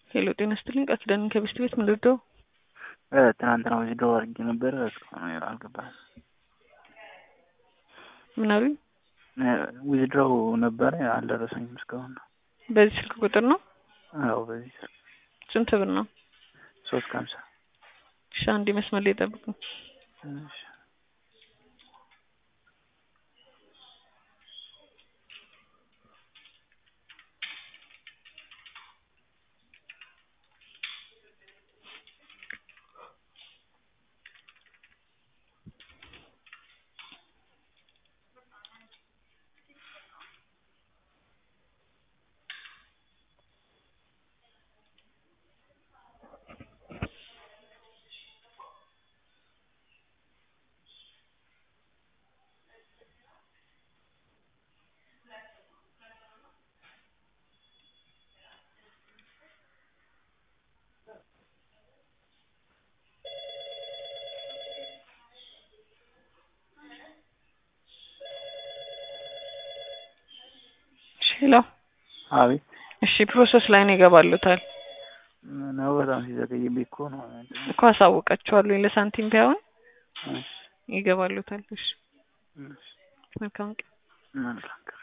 ሄሎ ጤና ይስጥልኝ ቃል ኪዳን ከቤስት ቤት ምን ልርዳው? ትናንትና ዊዝድሮው አድርጌ ነበረ እስካሁን አልገባም። ምን አሉኝ? ዊዝድሮው ነበረ አልደረሰኝም እስካሁን። በዚህ ስልክ ቁጥር ነው? አዎ በዚህ ስልክ ስንት ብር ነው? ሶስት ከሀምሳ እሺ አንዴ መስመር ላይ ጠብቁኝ። እሺ ሄሎ አቤት እሺ ፕሮሰስ ላይ ነው ይገባሉታል ነው በጣም ሲዘገይብኝ እኮ ነው። እኮ አሳውቃቸዋለሁ ለሳንቲም ቢሆን እሺ ይገባሉታል። እሺ እሺ መልካም ቀን። መልካም